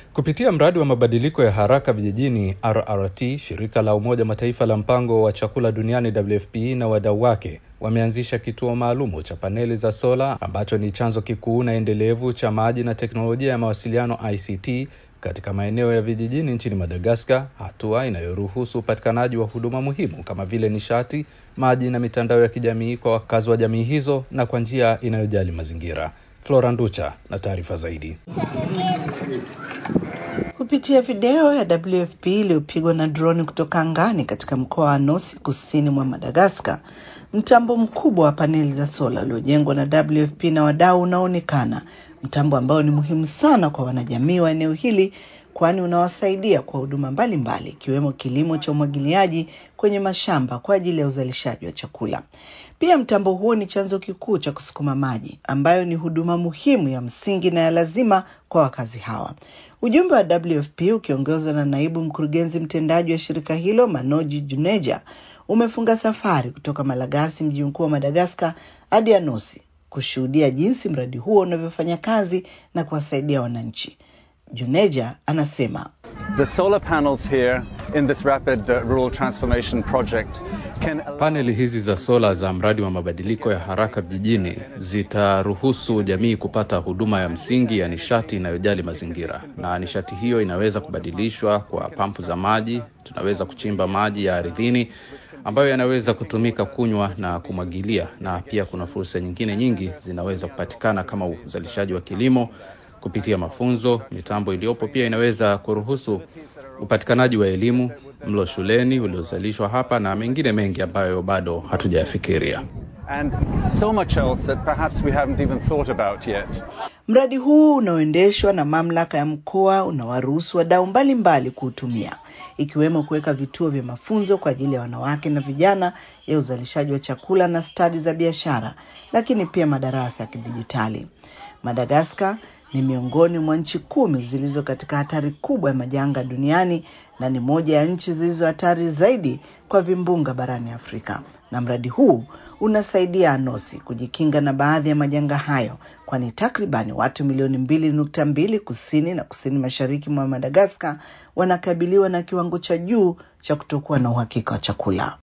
Kupitia mradi wa mabadiliko ya haraka vijijini RRT, shirika la Umoja Mataifa la mpango wa chakula duniani WFP na wadau wake wameanzisha kituo maalumu cha paneli za sola ambacho ni chanzo kikuu na endelevu cha maji na teknolojia ya mawasiliano ICT katika maeneo ya vijijini nchini Madagaskar, hatua inayoruhusu upatikanaji wa huduma muhimu kama vile nishati, maji na mitandao ya kijamii kwa wakazi wa jamii hizo na kwa njia inayojali mazingira. Flora Nducha na taarifa zaidi. Kupitia video ya WFP iliyopigwa na droni kutoka angani katika mkoa wa Nosi kusini mwa Madagaskar, mtambo mkubwa wa paneli za sola uliojengwa na WFP na wadau unaonekana, mtambo ambao ni muhimu sana kwa wanajamii wa eneo hili, kwani unawasaidia kwa huduma mbalimbali ikiwemo kilimo cha umwagiliaji kwenye mashamba kwa ajili ya uzalishaji wa chakula. Pia mtambo huo ni chanzo kikuu cha kusukuma maji ambayo ni huduma muhimu ya msingi na ya lazima kwa wakazi hawa. Ujumbe wa WFP ukiongozwa na naibu mkurugenzi mtendaji wa shirika hilo Manoji Juneja umefunga safari kutoka Malagasi, mji mkuu wa Madagaskar, hadi Anosi kushuhudia jinsi mradi huo unavyofanya kazi na kuwasaidia wananchi. Juneja anasema The solar panels here in this rapid uh, rural transformation project can allow... Paneli hizi za sola za mradi wa mabadiliko ya haraka vijijini zitaruhusu jamii kupata huduma ya msingi ya nishati inayojali mazingira, na nishati hiyo inaweza kubadilishwa kwa pampu za maji. Tunaweza kuchimba maji ya ardhini ambayo yanaweza kutumika kunywa na kumwagilia, na pia kuna fursa nyingine nyingi zinaweza kupatikana kama uzalishaji wa kilimo kupitia mafunzo. Mitambo iliyopo pia inaweza kuruhusu upatikanaji wa elimu, mlo shuleni uliozalishwa hapa na mengine mengi ambayo bado hatujayafikiria. and so much else that perhaps we haven't even thought about yet. Mradi huu unaoendeshwa na mamlaka ya mkoa unawaruhusu wadau mbalimbali kuutumia ikiwemo kuweka vituo vya mafunzo kwa ajili ya wanawake na vijana ya uzalishaji wa chakula na stadi za biashara, lakini pia madarasa ya kidijitali. Madagaskar ni miongoni mwa nchi kumi zilizo katika hatari kubwa ya majanga duniani na ni moja ya nchi zilizo hatari zaidi kwa vimbunga barani Afrika. Na mradi huu unasaidia Anosi kujikinga na baadhi ya majanga hayo, kwani takribani watu milioni mbili nukta mbili kusini na kusini mashariki mwa Madagaskar wanakabiliwa na kiwango cha juu cha kutokuwa na uhakika wa chakula.